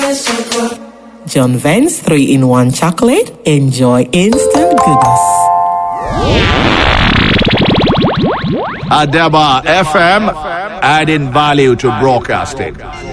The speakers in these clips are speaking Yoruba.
John Vance 3 in 1 chocolate. Enjoy instant goodness. Adaba FM, adding value to broadcasting.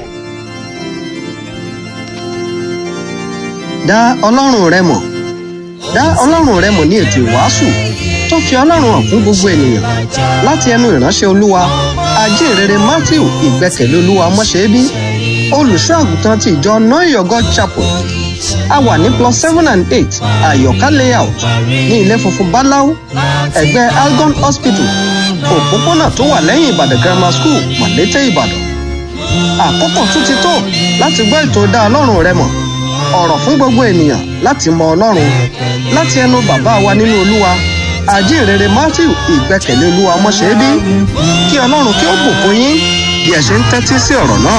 dá ọlọ́run rẹ mọ̀ dá ọlọ́run rẹ mọ̀ ní ètò ìwàásù tó fi ọlọ́run hàn fún gbogbo ènìyàn láti ẹnu ìránṣẹ́ olúwa ajínrere matthew ìgbẹ́kẹ̀lé olúwa mọ́ṣẹ́bí olùṣọ́ àgùntàn ti ìjọ noyogo chapel a wà ní plus seven and eight àyọ̀ká layout ní ilé funfun báláú ẹ̀gbẹ́ algon hospital òpópónà tó wà lẹ́yìn ìbàdàn grammar school mọ̀lété ìbàdàn àkókò tún ti tó láti gbọ́ ètò dá ọlọ́run rẹ mọ̀ ọ̀rọ̀ fún gbogbo ènìyàn láti mọ ọlọ́run láti ẹnu bàbá wa nínú olúwa àjíǹrere matthew ìgbẹ́kẹ̀lé olúwa ọmọṣẹ́bí kí ọlọ́run kí ó bùkún yín bí ẹ ṣe ń tẹ́tí sí ọ̀rọ̀ náà.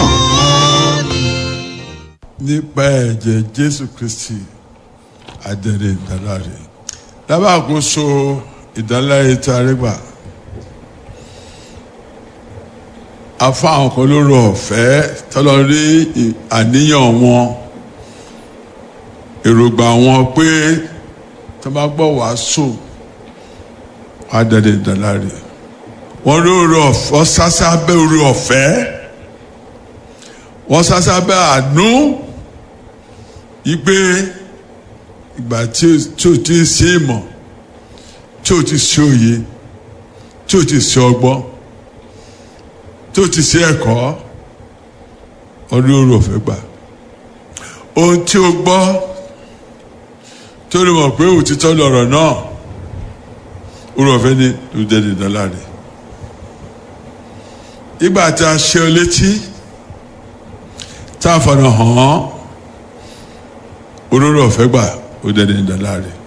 nípa ẹ̀jẹ̀ jésù kristi adẹ̀rẹ̀ ìdáláre lábàkóso ìdáláre tí a rí gbà afọ àwọn kan ló rọ ọ̀fẹ́ tọ́lọ́ rí àníyàn wọn èròǹgbà wọn pé tó bá gbọ́ wàásù adẹ̀rẹ̀ ìdáláre wọ́n rí orí ọ̀fẹ́ wọ́n sásá bẹ́ orí ọ̀fẹ́ wọ́n sásá bẹ́ àánú igbe ìgbà tí o ti ṣe ìmọ̀ tí o ti ṣe òye tí o ti ṣe ọgbọ́n tí o ti ṣe ẹ̀kọ́ ọdún orí ọ̀fẹ́ gbà ohun tí o gbọ́ tó lè mọ̀ pé òtítọ́ lọ̀rọ̀ náà orí ọ̀fẹ́ ni ló jẹ́ dídọ́là rẹ̀ ìgbà tí a ṣe ọ létí tá a fọ̀nà hàn án olórí ọ̀fẹ́ gbà ó dẹ́ni ìdálá rẹ̀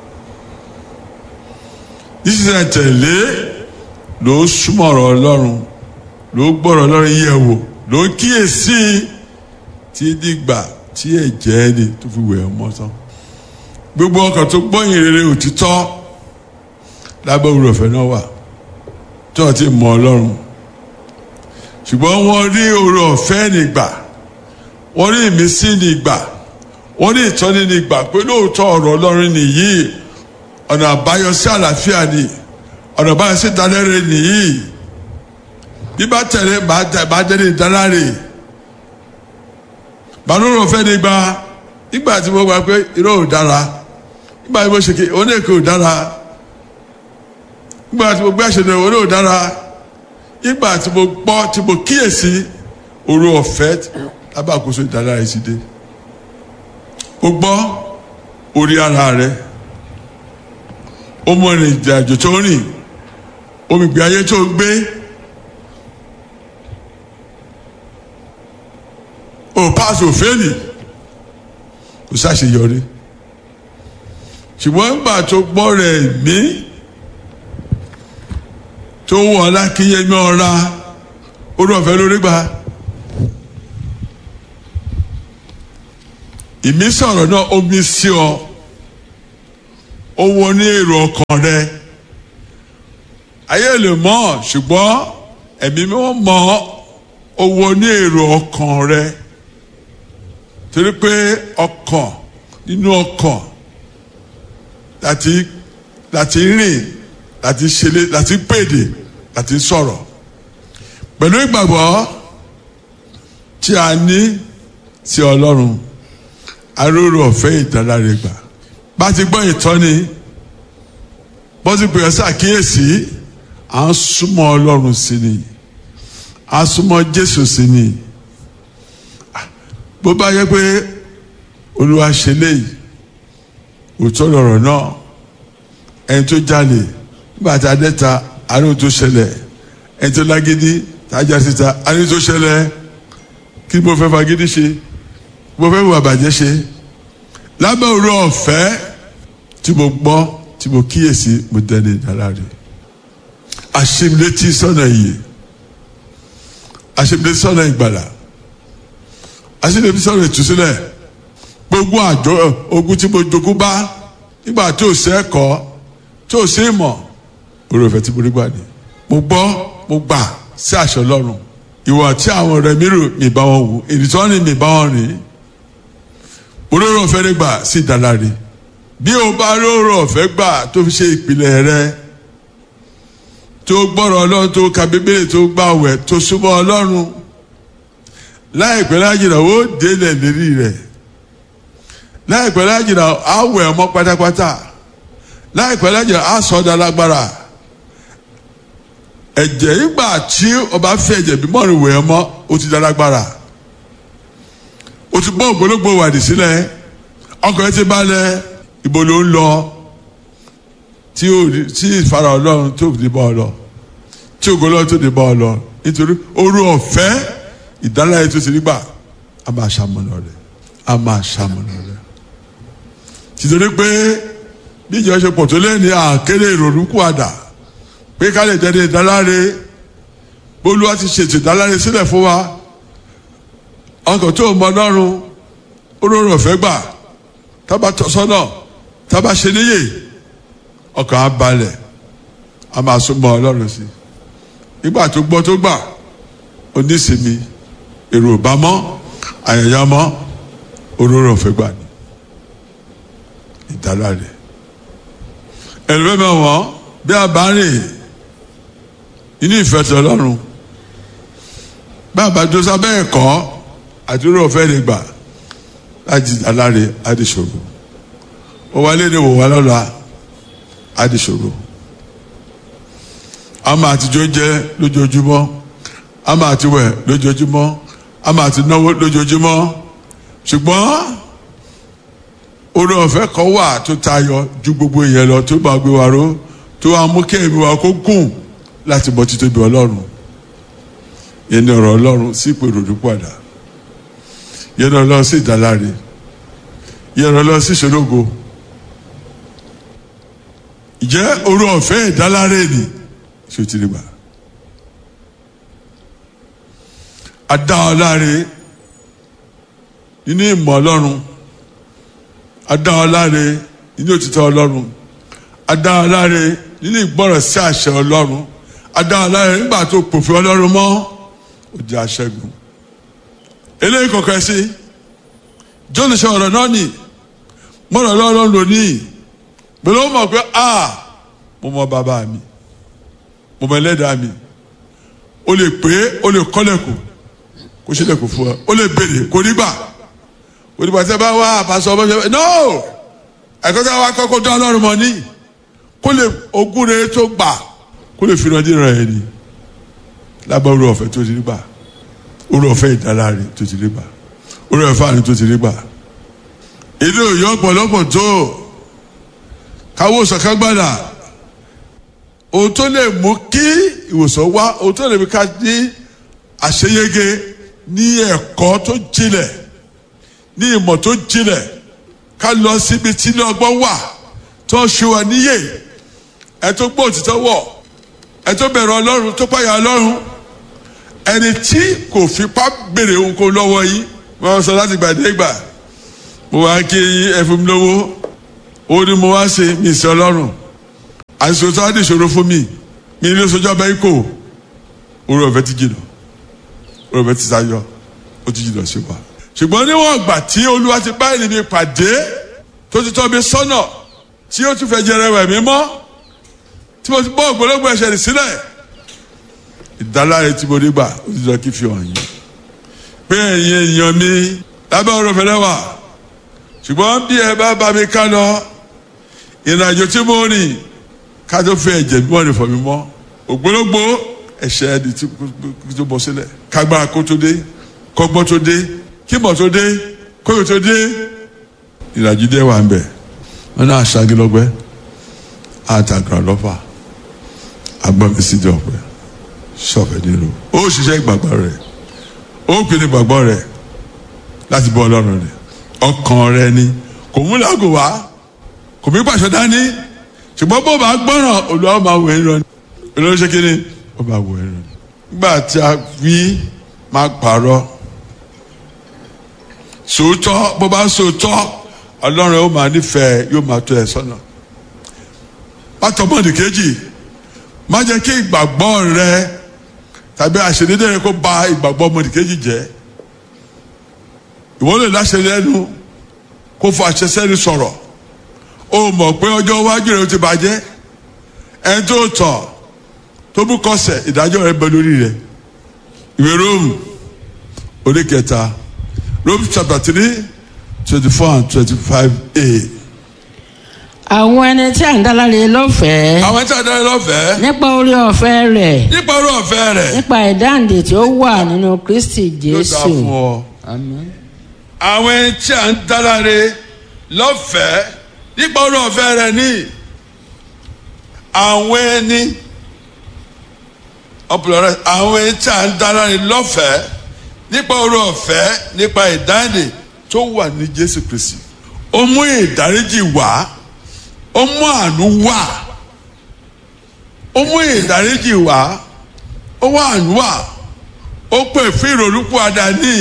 nísinsìnyí tẹ̀lé ló súnmọ́ ọ̀rọ̀ ọlọ́run ló gbọ́rọ̀ ọlọ́run yẹ̀ wò ló kíyèsí tí dìgbà tí ẹ̀jẹ̀ ẹni tó fi wẹ̀ ọmọ tán gbogbo ọkàn tó gbọ́yìn rere òtítọ́ lábẹ́ olórí ọ̀fẹ́ náà wà tí wọ́n ti mọ ọlọ́run ṣùgbọ́n wọ́n rí oore ọ̀fẹ́ nígbà wọ́n rí ìmísí nígbà wọ́n ní ìtọ́ni ní ìgbà pé lóòótọ́ ọ̀rọ̀ ọlọ́run nìyí ọ̀nà àbáyọ sí àlàáfíà ni ọ̀nà àbáyọ sí ìdálẹ́rẹ́ nìyí bí bá tẹ̀lé bá jẹ́ ní ìdáláre bàánúrò fẹ́ ní gba nígbà tí mo gbà pé irọ́ ò dára nígbà tí mo ṣe kí oníkè ò dára nígbà tí mo gbé àṣẹ náà oní ò dára nígbà tí mo gbọ́ tí mo kíyèsí òru ọ̀fẹ́ lábàkóso ìdáláre sí dé o gbọ́ orí ara rẹ o mọ ìrìn ìrìnàjò tó rìn omi ìgbé ayé tó gbé o pass o fail o ṣàṣeyọrí ṣùgbọ́n nígbà tó gbọ́ rẹ̀ mí tó wọ̀ lákìyẹmí ọ̀ra orí ọ̀fẹ́ lórí gbà. ìmísọ̀rọ̀ náà omi sí ọ ó wọ ní èrò ọkàn rẹ ayé lè mọ̀ ṣùgbọ́n ẹ̀mí mímọ́ mọ̀ ó wọ ní èrò ọkàn rẹ torí pé ọkàn nínú ọkàn láti láti rìn láti ṣẹlẹ̀ láti pèdè láti sọ̀rọ̀ pẹ̀lú ìgbàgbọ́ tí a ní sí Ọlọ́run aróró ọ̀fẹ́ ìdáláre gbà bá ti gbọ́ ìtọ́ni bó ti pè ọ́ sàkíyèsí à ń súnmọ́ ọlọ́run sí ni à ń súnmọ́ jésù sí ni bó bá yẹ pé olúwa ṣe léyìí òótọ́ lọ̀rọ̀ náà ẹni tó jalè nígbà tá a dẹ́ta àánú tó ṣẹlẹ̀ ẹni tó lágídí tájà síta àánú tó ṣẹlẹ̀ kí ni mo fẹ́ fagídí ṣe mo fẹ́ wà bàjẹ́ ṣe lábẹ́ òru ọ̀fẹ́ tí mo gbọ́ tí mo kíyèsí mo dẹni ìdáláre àṣemlétí sọ́nà ìyè àṣemlétí sọ́nà ìgbàlà àṣemlétí sọ́nà ìtúsílẹ̀ gbogbo àjọ ogun tí mo jogún bá nígbà tí ò sí ẹ̀kọ́ tí ò sí ìmọ̀ òru ọ̀fẹ́ tí mo rí gbà ní mo gbọ́ mo gbà sí àṣọ Ọlọ́run ìwà tí àwọn ọ̀rẹ́ mi rò mi bá wọn wò ìrìtọ́ ni mi bá wọn rìn olóró ọ̀fẹ́ rẹ gbà sí ìdáláre bí o bá lóró ọ̀fẹ́ gbà tó fi ṣe ìpìlẹ̀ rẹ tó gbọ́rọ̀ ọlọ́run tó ka bíbélì tó gbàwẹ̀ tó súnmọ́ ọlọ́run láìpẹ́ lájìnà ó délẹ̀ lérí rẹ̀ láìpẹ́ lájìnà á wẹ̀ ọmọ pátápátá láìpẹ́ lájìnà á sọ ọ́ lágbára ẹ̀jẹ̀ ìgbà tí ọba fẹ́ ẹ̀jẹ̀ bímọ rẹ̀ wẹ̀ ọmọ ó ti dálágbára ó ti bọ́ ògbólógbò wàdí sílẹ̀ ọkọ̀ ẹ ti balẹ̀ ibo ló ń lọ tí ìfara ọlọ́run tó ti bọ́ ọ lọ tí ògbólógbò tó ti bọ́ ọ lọ nítorí orú ọ̀fẹ́ ìdáláyé tó ti rí gbà a máa ṣàmúlò rẹ̀ a máa ṣàmúlò rẹ̀ tìtorí pé bí ìjọ ṣe pọ̀ tó lẹ́ni àkéré ìrònú kú àdá pé ká lè jẹ́ ní ìdáláre bólúwa ti ṣètò ìdáláre sílẹ̀ fún wa ọkọ̀ tó mọ ọlọ́run olóró ọ̀fẹ́ gbà tábà tọ́ sọ́nà tábà ṣe níyè ọkàn á balẹ̀ a máa súnmọ́ ọlọ́run sí nígbà tó gbọ́ tó gbà onísìmí èrò ìbámọ́ àyàyà mọ́ olóró ọ̀fẹ́ gbà ní ìdáláre ẹ̀rọ mẹ́wàá wọ́n bí a bá rìn inú ìfẹ́ tí ọlọ́run bá a bá dó sábẹ́ ẹ̀kọ́ àdúrà ọ̀fẹ́ lè gbà láti aláre adìṣòro ó wálé ní wò wá lọ́la adìṣòro a máa tijọ́ jẹ́ lójoojúmọ́ a máa ti wẹ̀ lójoojúmọ́ a máa ti náwó lójoojúmọ́ ṣùgbọ́n orí ọ̀fẹ́ kan wà tó tayọ ju gbogbo ìyẹn lọ tó bá gbé wa ró tó wá mú kí ẹ̀mí wa kó gùn láti mọ títóbi ọlọ́run yẹn ní ọ̀rọ̀ ọlọ́run sí ìpè ròdú padà yẹn lọ lọ sí ìdáláre yẹn lọ lọ sí ìṣológo ìjẹ́ orí ọ̀fẹ́ ìdáláre ni ṣé o ti rí gbà adá ọ láre nínú ìmọ̀ ọlọ́run adá ọ láre nínú òtítọ́ ọlọ́run adá ọ láre nínú ìgbọ́ràn sí àṣẹ ọlọ́run adá ọ láre nígbà tó pòfin ọlọ́run mọ́ ó jẹ́ aṣẹ́gun eléyìí kọ̀ọ̀kan sí john ṣe ọ̀rọ̀ náà nì mọ̀rọ̀ lọ́rọ̀ lónìí pẹ̀lú ó mọ̀ pé a mo mọ bàbá mi mo mọ ẹlẹ́dàá mi o lè pé o lè kọ́lẹ̀kùn kó sílẹ̀kùn fún ọ o lè béèrè kò ní gbà òdìbò àti ẹ bá wá àpàṣọ ọmọ ṣẹlẹ̀ no ẹ̀kọ́ tí a wá kọ́kọ́ dán ọlọ́run mọ́ ní kó lè ogún rere tó gbà kó lè fi ìrànjú rẹ̀ ẹ̀ ní lábẹ́ orí ọ̀fẹ́ tó ti rí gbà orí ọ̀fẹ́ ìdáláre tó ti rí gbà orí ọ̀fẹ́ àní tó ti rí gbà ilé òye ọ̀pọ̀lọpọ̀ tó káwọ́ sọ̀kágbádà ohun tó lè mú kí ìwòsàn wá ohun tó lè mú ká ní àṣeyege ní ẹ̀kọ́ tó jinlẹ̀ ní ìmọ̀ tó jinlẹ̀ ká lọ síbi tí ilé ọgbọ́n wà tó ṣe wà níyè ẹ tó gbọ́ òtítọ́ wọ̀ ẹ tó bẹ̀rù ọlọ́run tó pààyà ọlọ́run ẹni tí kò fipá béèrè ohunkóhun lọ́wọ́ yìí wọ́n sọ láti gbàdé gbà mo wá kí ẹ fún mi lówó ó ní mo wá ṣe mi sí ọlọ́run àìsàn tó wá di ìṣòro fún mi mi ní oṣooṣù ọbẹ̀ ikọ̀ orí ọ̀fẹ́ ti jìnnà orí ọ̀fẹ́ ti sáyọ ó ti jìnnà sí wa ṣùgbọ́n níwọ̀n ìgbà tí olúwa ti bá ènìyàn pàdé tó ti tọ́ mi sọ́nà tí ó tún fẹ́ jẹrẹ wẹ̀ mí mọ́ tí mo ti bọ́ ògbólógbò ẹ̀ṣẹ̀ rẹ̀ sílẹ̀ ìdáláre tí mo rí gbà ó ti jọ kí fi hàn yín pé ẹ̀yin èèyàn mi lábẹ́ ọ̀rọ̀ fẹ́lẹ́ wà ṣùgbọ́n bí ẹ bá bá mi ká lọ ìrìnàjò tí mo rìn ká tó fẹ́ ẹ̀jẹ̀ bí wọ́n rìn fọ̀ mí mọ́ ògbólógbò ẹ̀ṣẹ̀ ẹni tí tó bọ́ sílẹ̀ kágbára kó tó dé kọ́gbọ́n tó dé kímọ̀ tó dé kóyò tó dé ìrìnàjò dé wà ń bẹ̀ wọn náà ṣàgìlọ́gbẹ́ àtàgbà lọ́fà agbọ́mi síjọ pẹ́ sọ̀fẹ́ nílò ó ṣiṣẹ́ ìgbàgbọ́ rẹ̀ ó pinnu ìgbàgbọ́ rẹ̀ láti bọ́ ọlọ́run rẹ̀ ọkàn rẹ̀ ni kò mú lágò wá kò mí pàṣẹ dání ṣùgbọ́n bó bá gbọ́ràn olùwà máa wẹ̀ ń lọ ní olórí ṣe kí ni ó máa wẹ̀ ń lọ ní. nígbà tí a fi máa pààrọ̀ sòótọ́ bó bá sòótọ́ ọlọ́run ó máa nífẹ̀ẹ́ yóò máa tó ẹ sọ́nà pátọ́mọ́nì kejì má jẹ́ kí ìgbàgbọ́ rẹ tàbí àṣedédé rẹ kó ba ìgbàgbọ́ ọmọnì kejì jẹ́ ìwọ lè láṣẹ lẹ́nu kó fọ àṣẹ sẹ́ni sọ̀rọ̀ o mọ̀ pé ọjọ́ iwájú rẹ̀ ó ti bàjẹ́ ẹni tó tọ̀ tó bú kọsẹ̀ ìdájọ́ rẹ̀ bẹ lórí rẹ̀ ìwé Róòmù orí kẹta Róòmù chapter three twenty four and twenty five a. àwọn ẹni tí à ń dáláre lọ́fẹ̀ẹ́ àwọn tí a dára lọ́fẹ̀ẹ́ nípa orí ọ̀fẹ́ rẹ̀ nípa orí ọ̀fẹ́ rẹ̀ nípa ìdáǹdè tí ó wà nínú Kristi yóò dá Jésù fún ọ. àmín àwọn ẹni tí a ń dáláre lọ́fẹ̀ẹ́ nípa orí ọ̀fẹ́ rẹ̀ ní àwọn ẹni ọ̀pọ̀lọpọ̀ àwọn ẹni tí a ń dáláre lọ́fẹ̀ẹ́ nípa orí ọ̀fẹ́ nípa ìdáǹdè tó wà ní Jésù Kristi ó mú ìdáríjì wá ó mú àánú wá ó mú ìdáríjì wá ó wá àánú wá ó pè fún ìrònúpọ̀ àdáni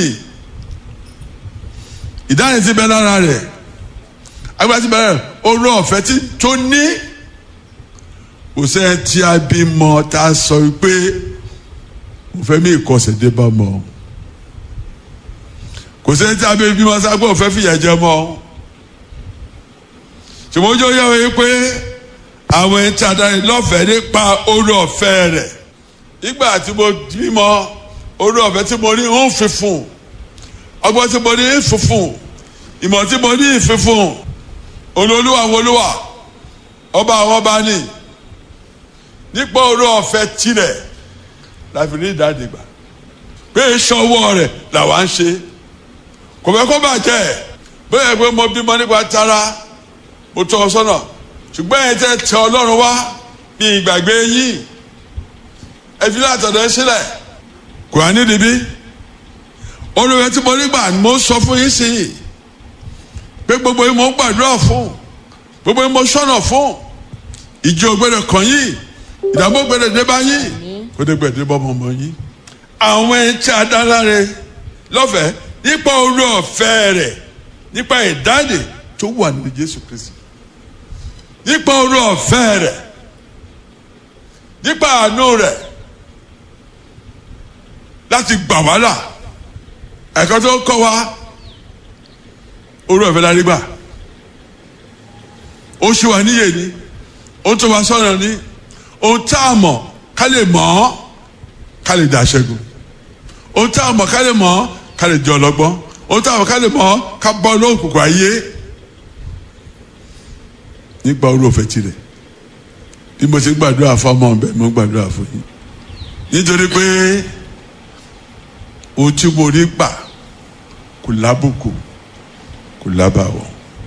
ìdáhùn ti bẹ lára rẹ̀ agbára ti bẹ lára rẹ̀ orí ọ̀fẹ́ tí tó ní kò sẹ́yìn tí a bí mọ tá a sọ pé mo fẹ́ mí ìkọsẹ̀ dé bá mọ kò sẹ́yìn tí a bí bímọ sáà pé mo fẹ́ fìyà jẹ mọ́ ṣùgbọ́n ojú ọyọ́ yìí pé àwọn ẹni tí a darí lọ́fẹ̀ẹ́ nípa orí ọ̀fẹ́ rẹ̀ nígbà tí mo bímọ orí ọ̀fẹ́ tí mo ní ń fi fún ọgbọ́n tí mo ní ń fi fún ìmọ̀ tí mo ní ń fi fún olólùwà wọlúwà ọba àwọn ọba ní nípa orí ọ̀fẹ́ tirẹ̀ láfi ní ìdádìgbà pé ìṣọwọ́ rẹ̀ làwa ń ṣe kò fẹ́ kó bàjẹ́ bẹ́ẹ̀ pé mo bímọ nípa tara mo tọ́ ọ sọ́nà ṣùgbọ́n ẹ tẹ́ tẹ ọlọ́run wá bí ìgbàgbé yín ẹ fi látọ̀dọ̀ sílẹ̀ kò á nídìí bí olùwẹ̀ tí mo rí gbà ni mo sọ fún yín sí i pé gbogbo yín mo ń gbàdúrà fún gbogbo yín mo sọ̀nà fún ìjì ògbẹ́dẹ̀ kàn yín ìdààmú ògbẹ́dẹ̀ dé bá yín kó dé gbẹ̀dẹ̀ bọ́ ọmọ yín àwọn ẹni tí a dá láre lọ́fẹ̀ẹ́ nípa orí ọ̀fẹ́ rẹ̀ nípa ìdáǹdè tó wà nínú Jésù Kristi nípa orí ọ̀fẹ́ rẹ̀ nípa àánú rẹ̀ láti gbà wá là ẹ̀kọ́ tó kọ́ wa orí ọ̀fẹ́ la rí gbà ó ṣe wà níyè ni ó tó wa sọ̀rọ̀ ni ohun tá a mọ̀ ká lè mọ̀ ọ́ ká lè dá ṣẹ́gun ohun tá a mọ̀ ká lè mọ̀ ọ́ ká lè jọ ọlọ́gbọ́n ohun tá a mọ̀ ká lè mọ̀ ọ́ ká bọ́ lóòkùnkùn ayé nípa orí òfẹ́ tirẹ̀ bí mo ṣe gbàdúrà fọmọ bẹ́ẹ̀ mo gbàdúrà fún yín nítorí pé ohun tí mo rí gbà kò lábùkù kò lábàwọ̀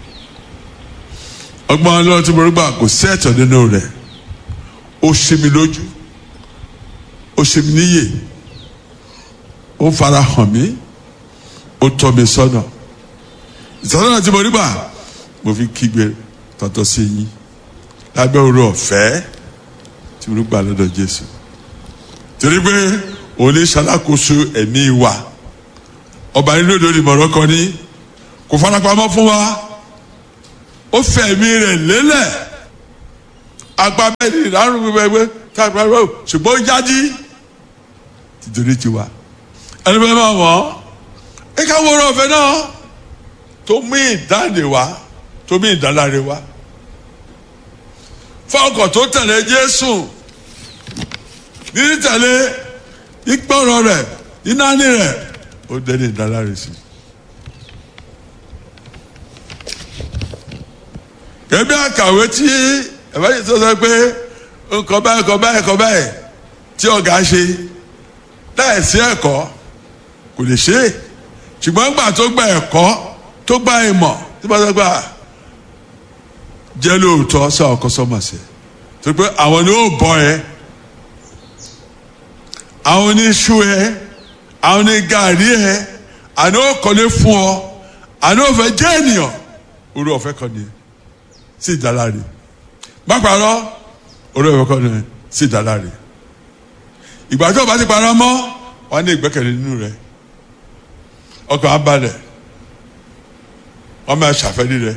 ọgbọ́n ọlọ́run tí mo rí gbà kò sí ẹ̀tọ́ nínú rẹ̀ ó ṣe mi lójú ó ṣe mi níyè ó fara hàn mí ó tọ́ mi sọ́nà ìtọ́nà tí mo rí gbà mo fi kígbe tọ́tọ́ sí yín lábẹ́ orí ọ̀fẹ́ tí mo gbà lọ́dọ̀ Jésù torí pé òun ní ṣalákòóso ẹ̀mí wa ọba nínú òde ìmọ̀ràn kan ní kò farapamọ́ fún wa ó fẹ́ ẹ̀mí rẹ̀ lélẹ̀ àgbà bẹ́ẹ̀ ni ìdárùn gbẹgbẹ káàkiri ṣùgbọ́n ó jájí tìtorí tiwa ẹni bẹ́ẹ̀ máa wọ̀ ọ́ ẹ ká wọ́n ọ̀fẹ́ náà tó mú ìdáǹdè wá tó mú ìdáláre wá fọkàn tó tẹ̀lé Jésù ní tẹ̀lé ìgbọ́rọ̀ rẹ̀ ìnáni rẹ̀ ó dẹ́ni ìdáláre sí. kẹ́bí àkàwé tí ẹ̀fọ́ yìí tó sọ pé nǹkan báyìí nǹkan báyìí nǹkan báyìí tí ọ̀gá ṣe láì sí ẹ̀kọ́ kò lè ṣe é ṣùgbọ́n gbà tó gba ẹ̀kọ́ tó gba ìmọ̀ tí wọ́n sọ pé jẹ́ lóòótọ́ sọ ọkọ sọmọ sí ẹ tó pé àwọn ni ó bọ ẹ àwọn ní iṣu ẹ àwọn ní gàrí ẹ àná ó kọ́lé fún ọ àná ó fẹ́ jẹ́ ènìyàn orí ọ̀fẹ́ kan ni sí ìdáláre má parọ́ orí ọ̀fẹ́ kan ni sí ìdáláre ìgbà tó o bá ti parọ́ mọ́ wọ́n ní ìgbẹ́kẹ̀lé nínú rẹ ọkàn á balẹ̀ wọ́n máa ṣàfẹ́rí rẹ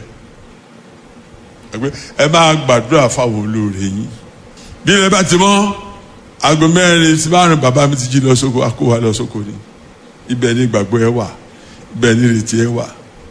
ẹ máa gbàdúrà fáwọn olóore yín bí ilẹ̀ bá ti mọ́ aago mẹ́rin sí márùn bàbá mi ti jí lọ sóko akó wa lọ sóko ni ibẹ̀ ni ìgbàgbọ́ ẹ wà ibẹ̀ ni ìrètí ẹ wà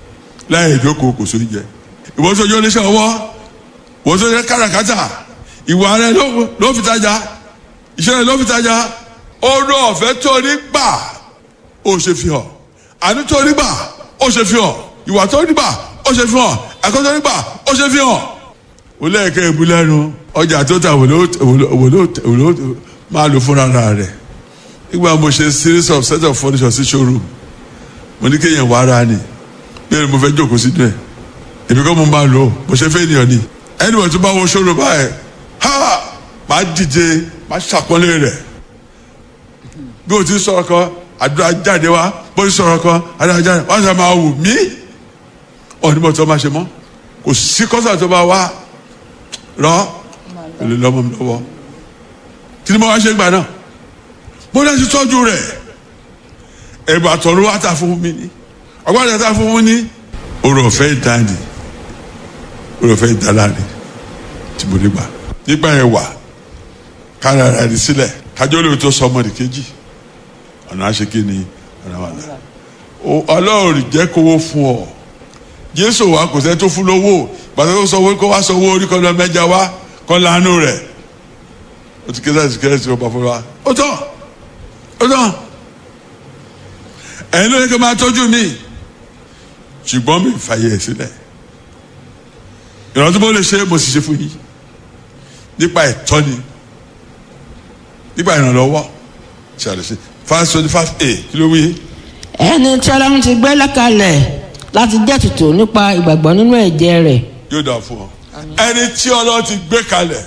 láì ìjókòó kò sórí jẹ ìwọ tó jẹ́ oníṣẹ́ ọwọ́ ìwọ tó jẹ́ káràkátà ìwà rẹ ló- ló fi tajà iṣẹ́ rẹ ló fi tajà ọ̀rọ̀ ọ̀fẹ́ tó ní gbà ó ṣe fi hàn àánú tó ní gbà ó ṣe fi hàn ìwà tó ní gbà ó ṣe fi hàn ẹ̀kọ́ tó ní gbà ó ṣe fi hàn. ó lẹ́ẹ̀kẹ́ ìbú lẹ́nu ọjà tó ta wò ló wò ló wò ló máa lò fúnra rẹ̀ nígbà mo ṣe series of set of furniture sí showroom mo ní kéèyàn wá ara ni bẹ́ẹ̀ ni mo fẹ́ jókòó sínú ẹ̀ èmi kọ́ mo máa lò ó mo ṣe fẹ́ ènìyàn ni ẹni wọ́n tún bá wo showroom báyẹn ha máa dìde máa ṣàpọ́nlé rẹ̀ bí o ti sọ̀rọ̀ kan àdúrà jáde wá bó ti sọ̀rọ̀ kan àdúrà jáde wá sọ máa wù mí ọ̀ní mo tó máa ṣe mọ́ kò sí kọ́sà tó máa wá rọ èlé lọ́mọ mi lọ́wọ́ kí ni mo wá ṣe gbà náà mo náà ti tọ́jú rẹ̀ ẹ̀bùn àtọ̀run wá ta fún mi ní ọgbọ́n àti ta fún mi ní oore ọ̀fẹ́ ìdáni oore ọ̀fẹ́ ìdáláre tí mo rí gbà nígbà yẹn wà kára ara rẹ̀ sílẹ̀ kájọ́ lóò tó sọ ọmọdé kejì ọ̀nà àṣekí ni ọ̀nà wà náà ọlọ́run jẹ́ kówó fún ọ jésù wa kò sẹ́ tó fún lówó gbàtà tó sọ wọ́n kó wá sọ owó orí kan lọ mẹ́ja wá kan lánú rẹ̀ ó ti kéde àti kéde àti ọba fún wa ó tán ó tán ẹ̀yin ló yẹ kí n máa tọ́jú mi ṣùgbọ́n mi fàyè ẹ̀ sílẹ̀ ìrántí mo lè ṣe mo sì ṣe fún yín nípa ìtọ́ni nípa ìrànlọ́wọ́ ṣe àlùsí five twenty five a kí ló wí. ẹni tí ọlọ́run ti gbé lọ́kàlẹ̀ láti jẹ́ tutù nípa ìgbàgbọ́ nínú ẹ̀jẹ̀ rẹ̀ yóò dà fún ọ ẹni tí ọlọ́run ti gbé kalẹ̀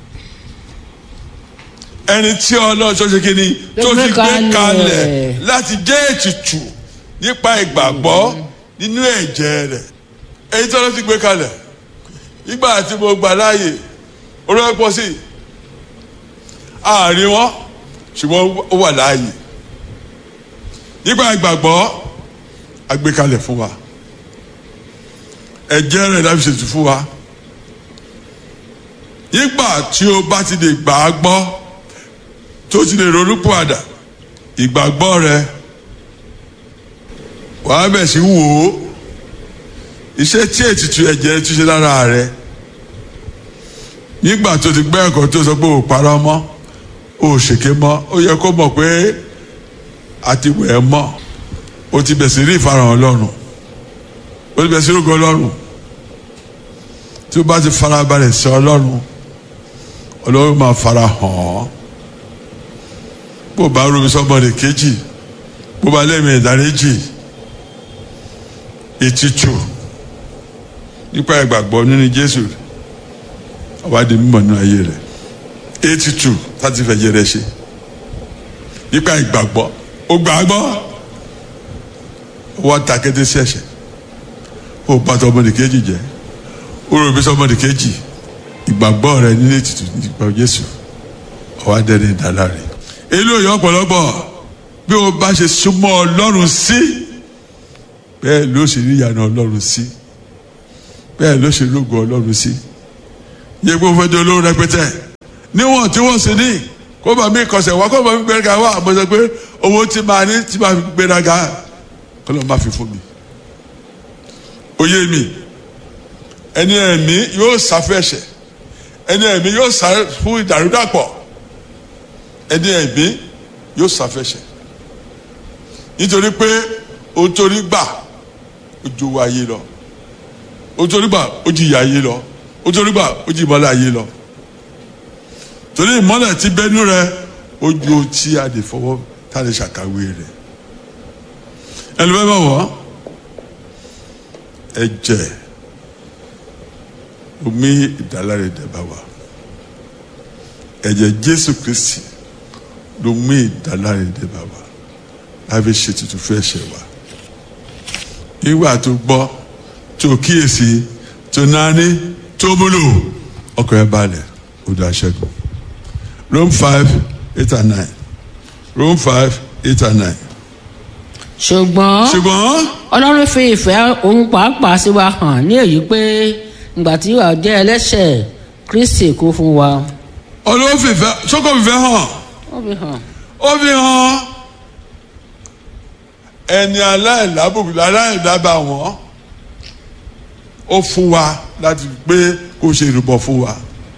ẹni tí ọlọ́run tó ṣe kí ni tó ti gbé kalẹ̀ láti jẹ́ ètùtù nípa ìgbàgbọ́ nínú ẹ̀jẹ̀ rẹ̀ ẹni tí ọlọ́run ti gbé kalẹ̀ nígbà tí mo gbà láàyè olóyè pọ̀ sí àárín wọn ṣùgbọ́n ó wà láàyè nípa ìgbàgbọ́ àgbékalẹ̀ fún wa ẹ̀jẹ̀ rẹ̀ láti ṣètò fún wa nígbà tí o bá ti lè gbà á gbọ́ tó ti lè ronú pàdà ìgbàgbọ́ rẹ wàá bẹ̀ sí wò ó iṣẹ́ tí ètùtù ẹ̀jẹ̀ ti ṣe lára rẹ nígbà tó ti gbẹ́ ẹ̀kọ́ tó sọ pé ò parọ́ mọ́ ò ṣèké mọ́ ó yẹ kó mọ̀ pé àti wẹ̀ ẹ́ mọ́ o ti bẹ̀ sí rí ìfarahàn ọlọ́run o ti bẹ̀ sí rúkọ ọlọ́run tí o bá ti farabalẹ̀ sí ọlọ́run ọlọ́run máa fara hàn ọ́ bó o bá rúbi sọ́mọdé kejì bó o bá lẹ́mìí ìdáríjì ètùtù nípa ìgbàgbọ́ nínú jésù ọba di mímọ̀ nínú ayé rẹ̀ ètùtù láti fẹ̀jẹ̀ rẹ̀ ṣe nípa ìgbàgbọ́ ó gbàgbọ́ wọ́n ta kété sí ẹ̀ṣẹ̀ ó bá tọ ọmọdé kejì jẹ́ ó rò bí sọmọdé kejì ìgbàgbọ́ rẹ nílé ètùtù nípa Jésù ọwọ́ adẹ́ni ìdálá rẹ̀ èlò yọ ọ̀pọ̀lọpọ̀ bí o bá ṣe súnmọ́ Ọlọ́run sí bẹ́ẹ̀ ló ṣe rí ìyànà Ọlọ́run sí bẹ́ẹ̀ ló ṣe lógo Ọlọ́run sí yẹ kó fẹ́ di olówó rẹpẹtẹ níwọ̀n tí wọ́n sì ní kó bá mi kọsẹ̀ wá kó bá mi gbéraga wá àmọ́ sọ pé owó tí máa ní tí máa fi gbéraga kọlọ́ máa fi fún mi oyé mi ẹni ẹ̀mí yóò sáfẹ́ṣẹ̀ ẹni ẹ̀mí yóò sá fún ìdàrúdàpọ̀ ẹni ẹ̀mí yóò sáfẹ́ṣẹ̀ nítorí pé o torí gbà o ju owó ayé lọ o torí gbà o ju ìyà ayé lọ o torí gbà o ju ìmọ́lẹ̀ ayé lọ torí ìmọ́lẹ̀ tí bẹ́nu rẹ o ju tí a lè fọwọ́ tá a lè ṣàkàwé rẹ ẹlòmíràn bá wọ̀ ẹ̀jẹ̀ omi ìdáláre dẹ̀bà wa ẹ̀jẹ̀ Jésù Kristi ló mú ìdáláre dẹ̀bà wa láfi ṣe tuntun fún ẹ̀ṣẹ̀ wa nígbà tó gbọ́ tó kíyèsí tó náání tó múlò ọkọ̀ ẹ̀ balẹ̀ ó dá ṣẹ́gun Rome five eight and nine Rome five eight and nine ṣùgbọ́n ṣùgbọ́n ọlọ́run fi ìfẹ́ òun pàápàá sí wa hàn ní èyí pé ìgbà tí wàá jẹ́ ẹlẹ́ṣẹ̀ kristi kú fún wa. ọlọ́wọ́ fìfẹ́ sọ́kọ̀ fìfẹ́ hàn ó fi hàn. ó fi hàn ẹni aláìlábùkù aláìlábà wọn ó fún wa láti pé kó ṣe ìrúbọ fún wa.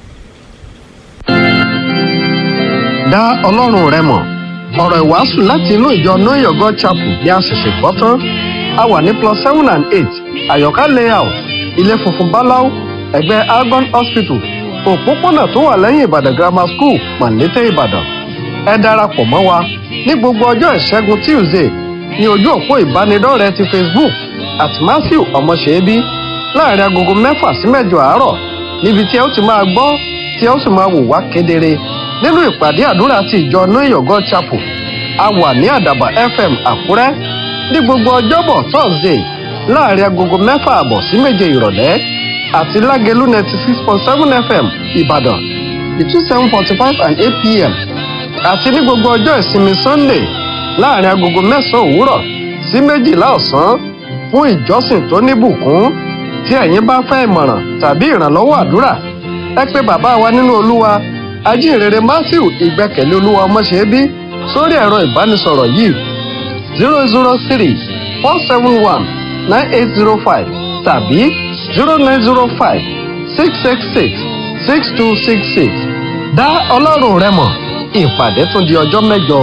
dá ọlọ́run rẹ mọ̀ ọ̀rọ̀ ìwàásù láti inú ìjọ know your god chapel ni a ṣẹ̀ṣẹ̀ gbọ́ tán a wà ní plus seven and eight àyọ̀ká layout ilé funfun báláú ẹ̀gbẹ́ argon hospital òpópónà tó wà lẹ́yìn ìbàdàn grammar school mọ̀lété ìbàdàn ẹ darapọ̀ mọ́ wa ní gbogbo ọjọ́ ìṣẹ́gun tuesday ní ojú òpó ìbánidọ́rẹ̀ẹ́ ti facebook at matthew ọmọṣẹ́bí láàrin agogo mẹ́fà sí mẹ́jọ àárọ̀ níbi tí ẹ ó ti máa gbọ́ tí ẹ ó sì máa wò wá kedere nínú ìpàdé àdúrà ti ìjọ know your god chapel a wà ní àdàbà fm àkúrẹ́ ní gbogbo ọjọ́bọ̀ thursday láàrin agogo mẹ́fà àbọ̀ sí méje ìrọ̀lẹ́ àti lágẹ̀lú ninety six point seven fm ìbàdàn between seven forty five and eight pm àti ní gbogbo ọjọ́ ìsinmi sunday láàrin agogo mẹ́sàn-án òwúrọ̀ sí méjìlá ọ̀sán fún ìjọsìn tó níbùkún tí ẹ̀yin bá fẹ́ ìmọ̀ràn tàbí ìrànlọ́wọ́ àdúrà ẹ pé bàbá wa nínú olúwa ajínrere matthew ìgbẹ́kẹ̀lé olúwa ọmọṣẹ́bí sórí ẹ̀rọ ìbánisọ̀rọ̀ yìí zero zero three four seven one nine eight zero five tàbí zero nine zero five six six six six two six six dá ọlọ́run rẹ mọ̀ ìpàdé tún di ọjọ́ mẹ́jọ.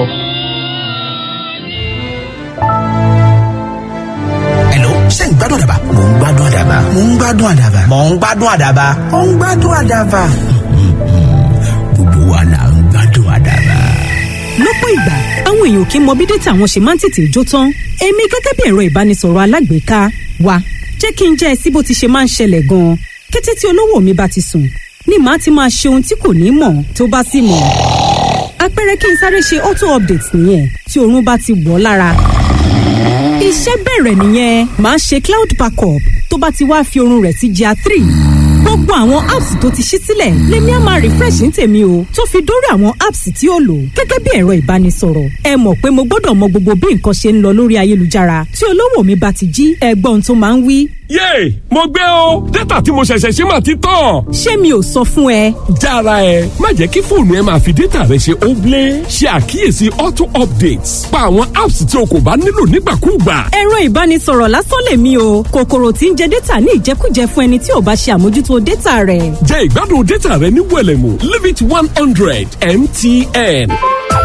Hello, ṣé ń gbádùn àdàbà? Mò ń gbádùn àdàbà. Mò ń gbádùn àdàbà. Mò ń gbádùn àdàbà. Mò ń gbádùn àdàbà. Gbogbo wa là ń gbádùn àdàbà. lọ́pọ̀ ìgbà àwọn èèyàn kì í mọ bí dátà wọn ṣe máa ń tètè jó tán èmi gẹ́gẹ́ bí ẹ̀rọ ìbánisọ̀rọ̀ alágbèéká wa jẹ́ kí n jẹ́ ẹ sí bó ti ṣe máa ń ṣẹlẹ̀ gan-an kété tí olówó mi bá ti sùn ni màá ti máa ṣe ohun tí kò ní mọ̀ tó bá sì mọ̀ àpẹẹrẹ kí n sáré ṣe auto update nìyẹn tí oorun bá ti wọ̀ ọ́ lára iṣẹ́ bẹ̀rẹ̀ nìyẹn màá ṣe cloud backup tó bá ti wá fi oorun rẹ̀ sí gr three gbogbo àwọn apps tó ti ṣí sílẹ̀ lèmi á máa refresh ní tèmi o tó fi dórí àwọn apps tí ó lò gẹ́gẹ́ bí ẹ̀rọ ìbánisọ̀rọ̀ ẹ mọ̀ pé mo gbọ́dọ̀ mọ gbogbo bí nǹkan ṣe ń lọ lórí ayélujára tí olówó mi bá ti jí ẹgbọ́n tó máa ń wí. yéè mo gbé o dátà tí mo ṣẹ̀ṣẹ̀ ṣe máa ti tán. ṣé mi ò sọ fún ẹ. jára ẹ má jẹ́ kí fóònù ẹ máa fi dátà rẹ ṣe óblé ṣe àkíyèsí auto updates pa àwọn apps tí o kò bá nílò nígbàkúùgbà. ẹ̀rọ ìbánisọ̀rọ̀ lásán lèmi o kòkòrò tí ń jẹ dátà ní ìjẹkújẹ fún ẹni tí ò bá ṣe àmójútó dátà rẹ̀. jẹ́ ìgbádùn dátà rẹ ní wẹ̀lẹ̀mú limit one hundred mtn.